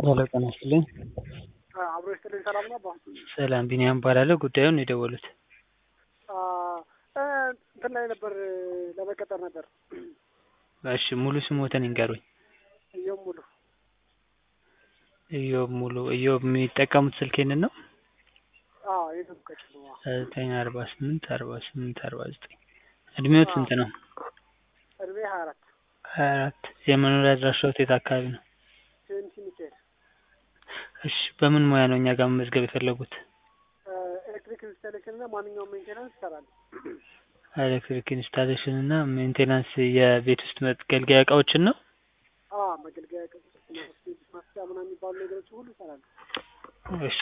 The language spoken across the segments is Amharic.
ሄሎ ጤና ይስጥልኝ። አብሮ ይስጥልኝ። ሰላም ነው አባ? ሰላም ቢኒያም እባላለሁ። ጉዳዩን የደወሉት አ እ እንትን ላይ ነበር ለመቀጠር ነበር። እሺ ሙሉ ስሞትን ይንገሩኝ። እየውም ሙሉ ኢዮብ ሙሉ። ኢዮብ የሚጠቀሙት ስልክ ይህንን ነው? አዎ የተብቀች ነው። ዘጠኝ አርባ ስምንት አርባ ስምንት አርባ ዘጠኝ እድሜዎት ስንት ነው? እድሜ ሀያ አራት ሀያ አራት የመኖሪያ አድራሻዎት የት አካባቢ ነው? ሴንቲ ሚካኤል እሺ በምን ሙያ ነው እኛ ጋር መመዝገብ የፈለጉት? ኤሌክትሪክ ኢንስታሌሽን እና ማንኛውም ሜንቴናንስ ይሰራል። ኤሌክትሪክ ኢንስታሌሽን እና ሜንቴናንስ የቤት ውስጥ መገልገያ እቃዎችን ነው? አ መገልገያ ማስጫ ምናምን የሚባሉ ነገሮች ሁሉ ይሰራሉ። እሺ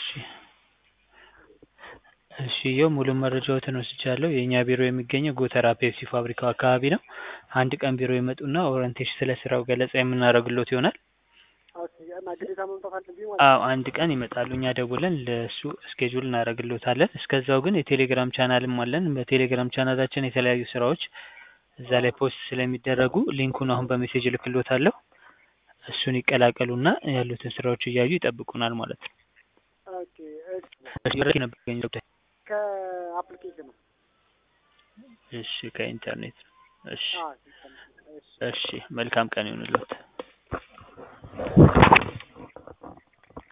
እሺ ይኸው ሙሉ መረጃዎትን ወስጃለሁ። የእኛ ቢሮ የሚገኘው ጎተራ ፔፕሲ ፋብሪካው አካባቢ ነው። አንድ ቀን ቢሮ ይመጡና ኦሪንቴሽን ስለ ስራው ገለጻ የምናደርግሎት ይሆናል። ኦኬ እና ግዴታ መምጣት አለብኝ ማለት አዎ አንድ ቀን ይመጣሉ። እኛ ደውለን ለእሱ እስኬጁል እናደርግሎታለን። እስከዛው ግን የቴሌግራም ቻናልም አለን። በቴሌግራም ቻናላችን የተለያዩ ስራዎች እዛ ላይ ፖስት ስለሚደረጉ ሊንኩን አሁን በሜሴጅ እልክሎታለሁ። እሱን ይቀላቀሉና ያሉትን ስራዎች እያዩ ይጠብቁናል ማለት ነው። ኦኬ እሺ። እሺ መረጃ ነበር ያገኘው ጉዳይ? ከአፕሊኬሽን ነው። እሺ ከኢንተርኔት ነው። እሺ አዎ እሺ። እሺ መልካም ቀን ይሁንልዎት።